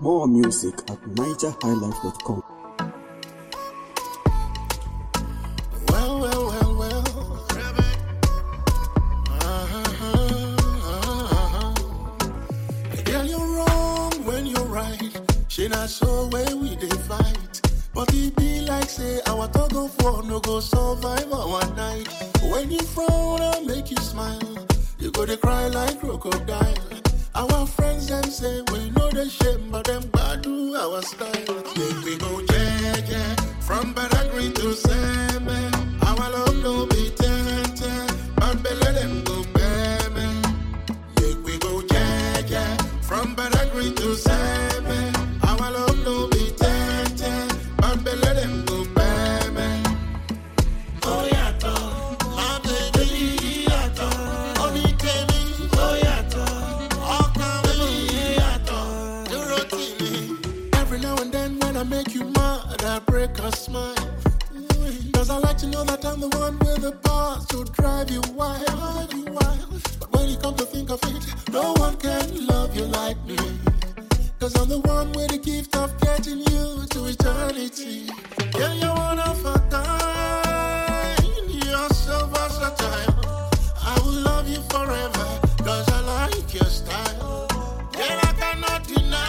More music at nigerhighlife.com. Well, well, well, well. Uh-huh. Girl, you're wrong when you're right. She not so where we dey fight. But it be like say our tug of war no go survive our night. When you frown, I make you smile. You go to cry like crocodile. Our friends them say we know the shame, but them bad do our style. Make we go jeje from Badagry to Seme. Our love no be ten but belly them go beme. Make we go jeje from Badagry to Seme. Our love no be ten but belly them go beme. Oh yato, my baby yato, only tell oh yato, ọkàn mi yato, dúró tì mí. Every now and then when I make you mad, I break a smile. Cause I like to know that I'm the one with the bars to drive you wild, drive you wild. But when you come to think of it, no one can love you like me. Cause I'm the one with the gift of getting you to eternity. Yeah, you're one of a kind. You're so versatile. I will love you forever. Cause I like your style. Yeah, I cannot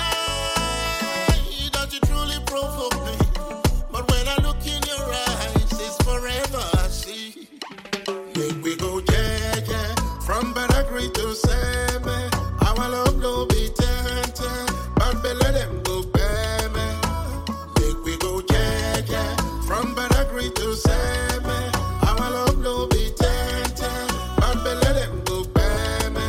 deny that you truly provoke me. But when I look in your eyes, it's forever I see. Make we go jeje from Badagry to Seme. Our love no be ten but belly them go beme. Make we go jeje from Badagry to Seme. Our love no be ten but belly them go beme.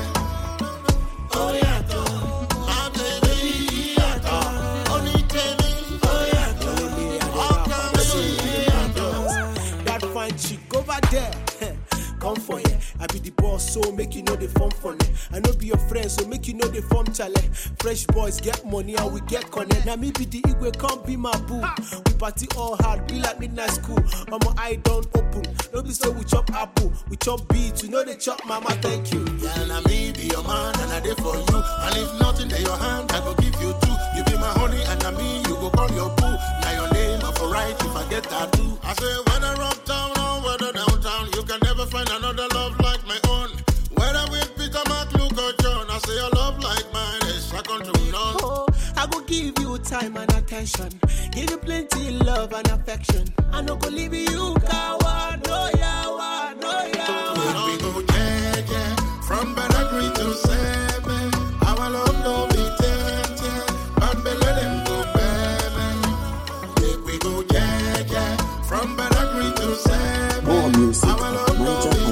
Oh yato, my baby yato, only tell me oh yato, ọkàn mi yato. That fine chick over there. Come for ya. I be the boss, so make you know the form for me. I know be your friend, so make you know the form chale. Fresh boys get money and we get connect. Now me be the Igwe, come be my boo. We party all hard, be like midnight school. On my eye don't open. No be so we chop apple, we chop beats. You know they chop mama, thank you. Girl, na me be your man and I dey for you. And if nothing in your hand, I go give you two. You be my honey and na me you go call your boo. Now your name I for right if I get tattoo. I say whether uptown or whether downtown, you can never find another love like my own. Whether with Peter, Mark, Luke or John, I say a love like mine is second to none. Oh, I go give you time and attention. Give you plenty love and affection. I no go leave you coward, no yawa, no yawa. We go jeje from Badagry to Seme. Our love no be ten but belly them go beme. Make we go jeje from Badagry to Seme. More music Our at love no be